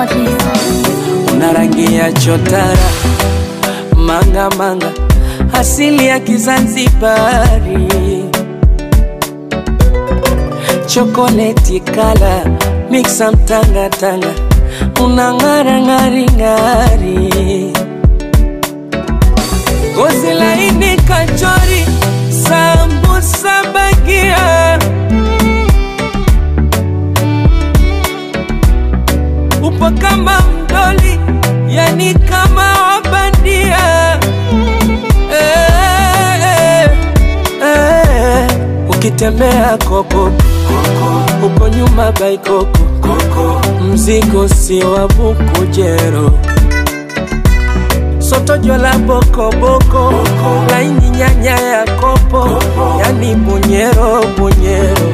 sorry. una rangi ya chotara manga manga asili ya Kizanzibari chokoleti kala miksa mtanga tanga una ng'ara ng'ari ng'ari gozi laini kachori sambusa bagia upo kama mdoli yani kama wabandia eh, eh, eh. ukitembea koko uko nyuma baikoko mzigo si wa bukujero sotojo la bokoboko laini nyanya ya kopo yani bunyero bunyero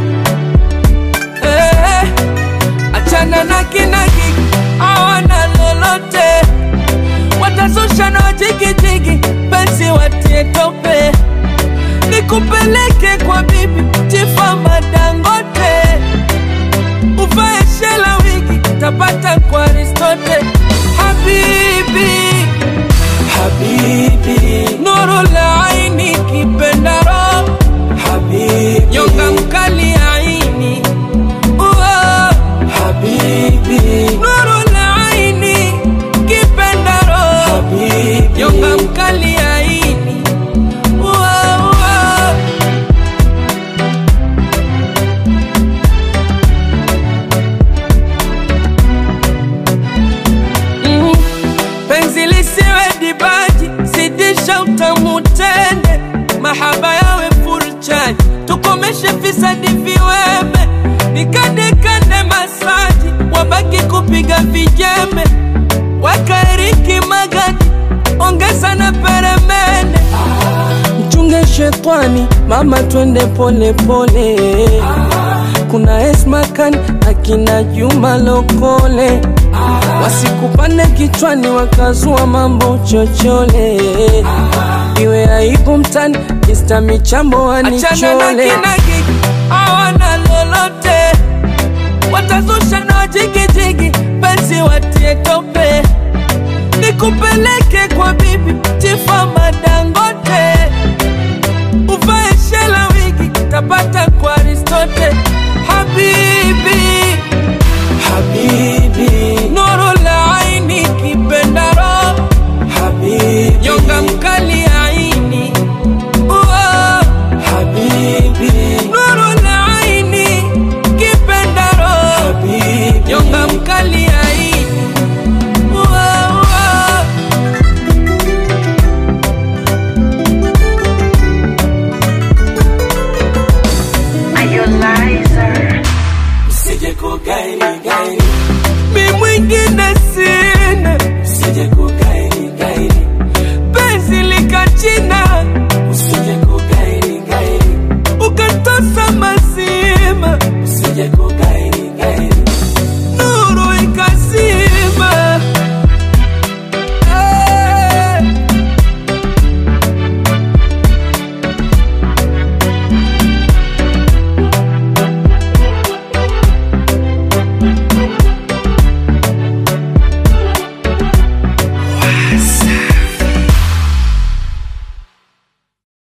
eh, achana na kinagi awana lolote watazusha na wajigijigi penzi watie tope nikupeleke kwa bibi tifa madangote uvae shela wigi tapata kwa aristote habibi habibi nuru la aini kipendaro habibi nyonga mkali aini Uo, habibi nuru la aini kipendaro habibi nyonga mkali aini Uo, uo. Mm. penzi lisiwe dibaji zidisha utamu tende mahaba yawe furchani tukomeshe fisadi viweme nikandekande masaji wabaki kupiga vijembe wakaeriki magadi ongeza na peremende mchunge shetwani mama twende pole pole kuna esmakan akina juma lokole wasikupane kichwani wakazua mambo chochole iwe aibu mtani Mr. michambo Achana na wanichole kinagi hawana lolote, watazusha na wajigijigi, penzi watie tope, nikupeleke kwa bibi tifa mada